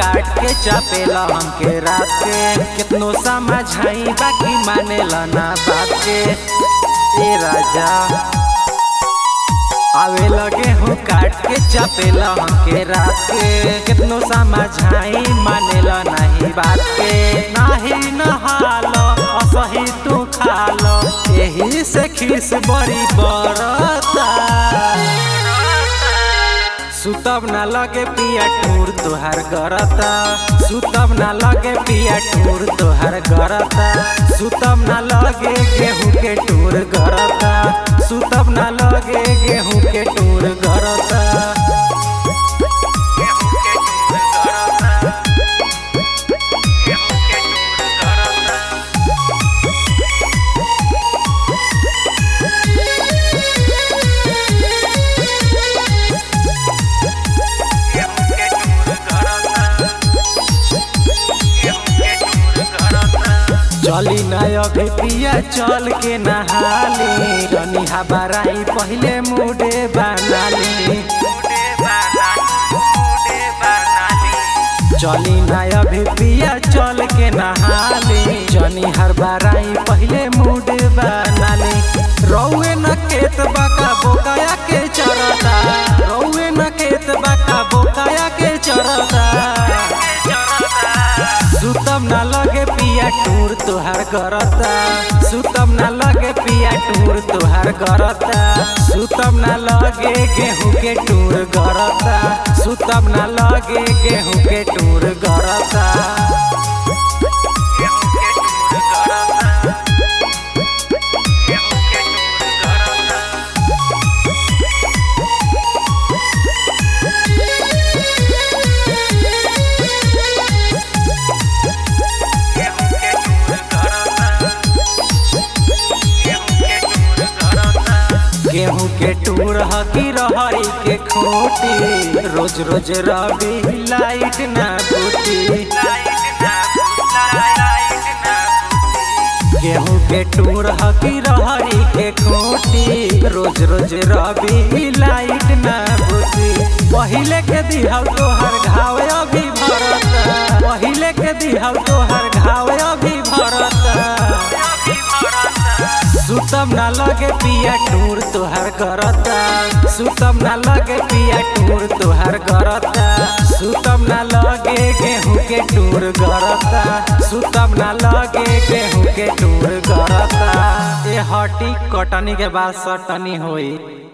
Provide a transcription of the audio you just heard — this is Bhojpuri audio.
काट के चापेला हमके रात के कितनो समझाई बाकी मानेला ना बात के ए राजा आवे लगे हूँ काट के चापेला हमके रात के कितनो समझाई मानेला नहीं बात के नाही नहालो असही तू खालो यही से खीस बड़ी बरता सुतब ना लगे पिया टूर तोहार गरता सुतब ना लगे पिया टूर तोहार गरता सुतब ना लगे गेहूं के टूर गरता सुतब ना लगे गेहूं के टूर गरता चली ना अभी पिया चल के नहाली जनी हबाराई पहले मुडे बनाली चली ना अभी पिया चल के नहाली जनी हर बाराई पहले मुडे बनाली रौए न खेत बाका बोकाया के चरता रौए न खेत बाका बोकाया के चरता सुतम ना लगे पिया टूर तोहार करता सुतम ना लगे पिया टूर तोहार करता सुतम ना लगे गेहूं के टूर गरता सुतम ना लगे गेहूं के टूर गरता गेहूं के टूर हकी रहरी के खोटी रोज रोज रवि लाइट ना बूती गेहूं के टूर हकी रहरी के खोटी रोज रोज रवि लाइट ना बूती पहिले के दिहल तोहर घाव अभी भरता पहिले के दिहल तोहर घाव अभी भरता सुतम ना लगे पिया टूर तोहार करता सुतम ना लगे पिया टूर तोहार करता सुतम ना लगे गेहूं के टूर गरता सुतम ना लगे गेहूं के टूर गरता ए हटी कटनी के बाद सटनी होई